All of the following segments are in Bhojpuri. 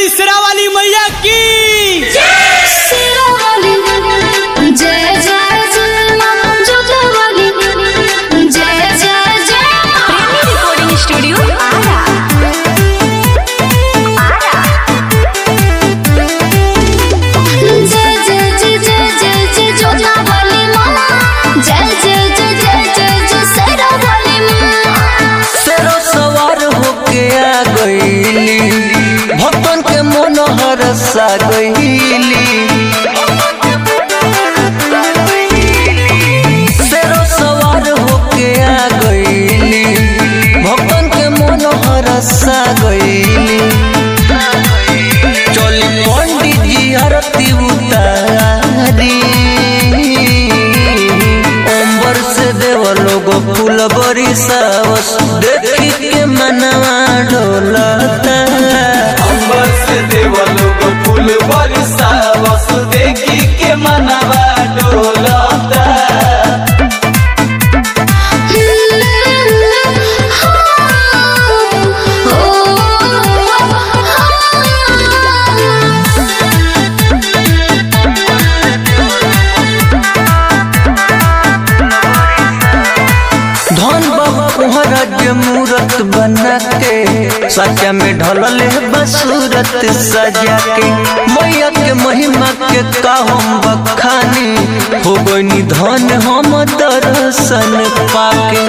बोली शेरावाली मैया की शेरावाली जय जय जय मां जोजावाली जय जय जय प्रेमी रिकॉर्डिंग स्टूडियो आरा जय जय जय जय जय जय जोजावाली मां जय जय जय जय जय जय शेरावाली मां शेरो सवार होके आ गईली भक्तन के मन हरसा गईली शेरो सवार होके आ गईली भक्तन के मन हरसा गईली चली पंडित जी आरती उतारी अंबर से देव लोग फूल बरी सावस देखी के मनवा ढोलता अंबर से देव लोग फूल बरसा बस देखी के मनवा डोलता धन बाबा कोहरा के मूरत बना के सचा में ढलल बसूरत सजा के मैया के महिमा के का हम बखानी हो गई धन हम दर्शन पाके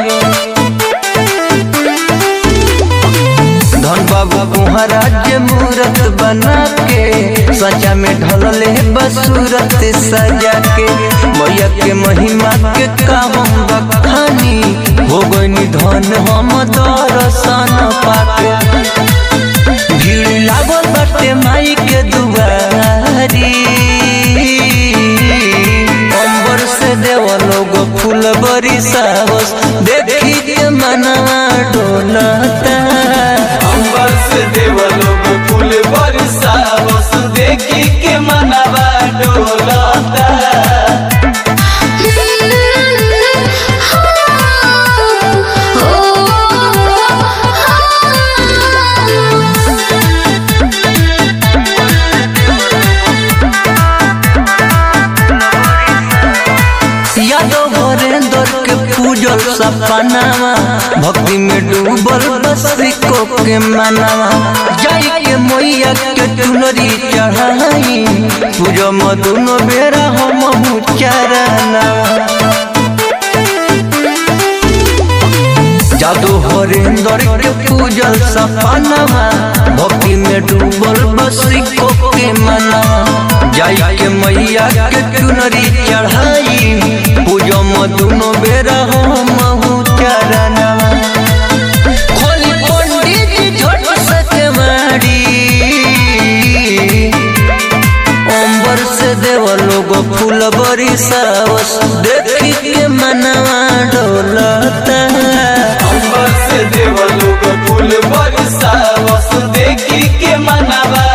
धन बाबा कुहरा के मूरत बना के सजा में ढलल बसूरत सजा के मैया के महिमा के काम बखानी हो गई धन हम दर्शन पाके भीड़ लागल बाटे माई के दुआरी अंबर से देव लोग फूल बरी सावस देखी के मनवा डोलता अंबर से देव लोग फूल बरसा बस देखी के मनवा डोलता यादव भरेंद्र के पूजल सपनावा भक्ति में डूबल बसिको के मनावा जाई के मैया के चुनरी चढ़ाई पूजो मधुनो बेरा हम चरनावा जादू हरेंद्र के पूजल सपनावा भक्ति में डूबल बसिको के मनावा जाई के मैया के चुनरी चढ़ाई पूजो मधुनो बेरा हम चरनावा खोली पंडित जी झट सके मारी अंबर से देव लोग फूल बरी सावस देखी के मनवा डोलता अंबर से देव लोग फूल बरसा बस देखी के मनवा